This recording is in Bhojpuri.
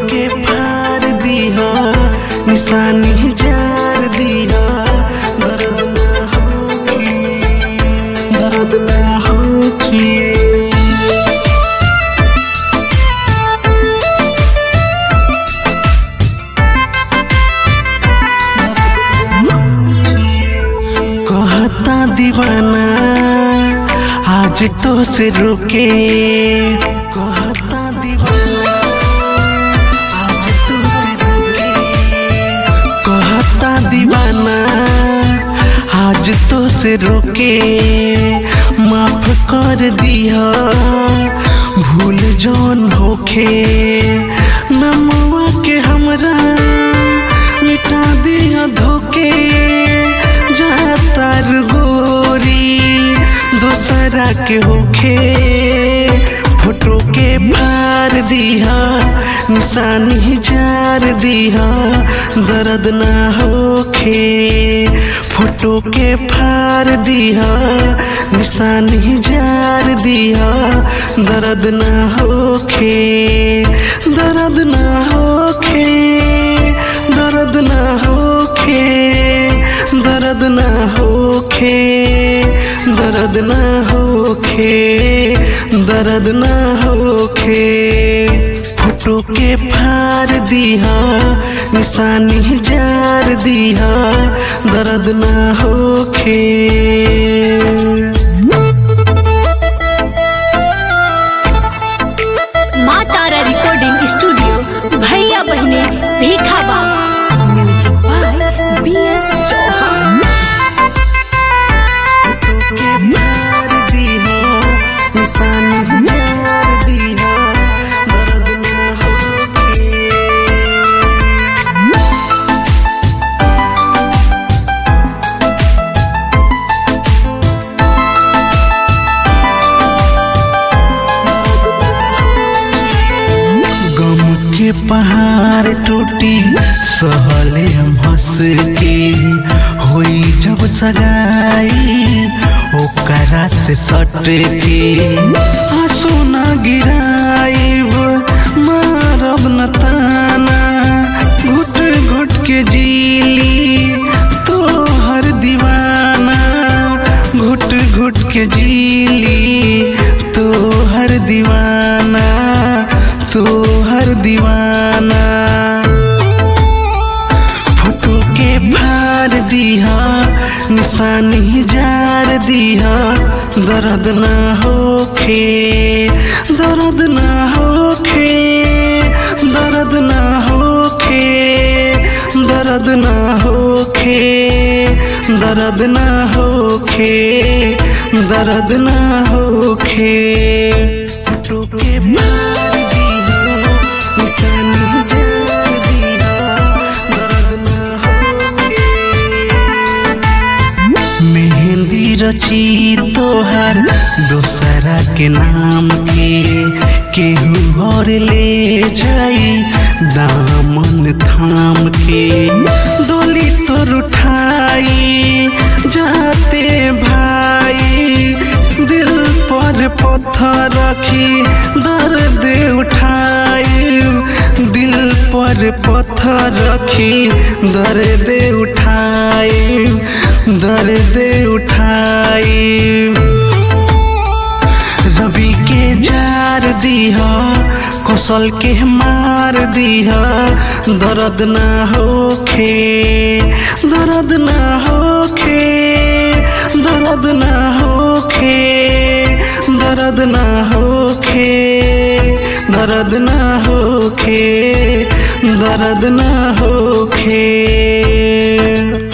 के फाड़ दिहा निशानी जार दिहा दर्द ना होखी दर्द ना होखी कहता दीवाना आज तो से रुके कहता दीवाना आज तो से रुके कहता दीवाना आज तो से रुके माफ कर दिया भूल जौन होखे नमवा के हमरा मिटा दिया धोके जातर गोरी दूसरा के होखे फोटो के फाड़ दिहा निशानी जार दिहा दर्द ना होखे फोटो के फाड़ दिहा निशानी जार दिहा दर्द ना होखे दर्द ना होखे दर्द ना होखे दर्द ना होखे दर्द ना होखे दर्द ना होखे फोटो के फाड़ दिहा निशानी जार दिहा दर्द ना होखे माँ तारा रिकॉर्डिंग स्टूडियो भैया बहने भीखा बाबा music by B S Chauhan के मार दीहा निशानी जार दीहा दर्द ना होखे गम के पहाड़ टूटी सहले हम हंस के होई जब सगाई ओकरा से सट के आंसू न गिराइब मारब न ताना घुट घुट के जीली तो हर दीवाना घुट घुट के जीली तो हर दीवाना तो हर दीवाना फोटो के फाड़ दिहा निशानी जार दिहा दर्द ना होखे दर्द ना होखे दर्द ना होखे दर्द ना होखे दर्द ना होखे दर्द ना होखे फोटो के फाड़ दिहा निशानी जार दिहा दर्द ना होखे मेहंदी रची तोहर दोसरा के नाम के केहू और ले जाई दामन थाम के डोली तोर उठाई जाते भाई दिल पर पत्थर रखी दर्द उठाई दिल पर पत्थर रखी दर्द उठाई दर्द उठाई रवि के जार दिहा कौशल के मार दिहा दर्द ना होखे दर्द ना होखे दर्द ना होखे दर्द ना होखे दर्द ना होखे दर्द ना होखे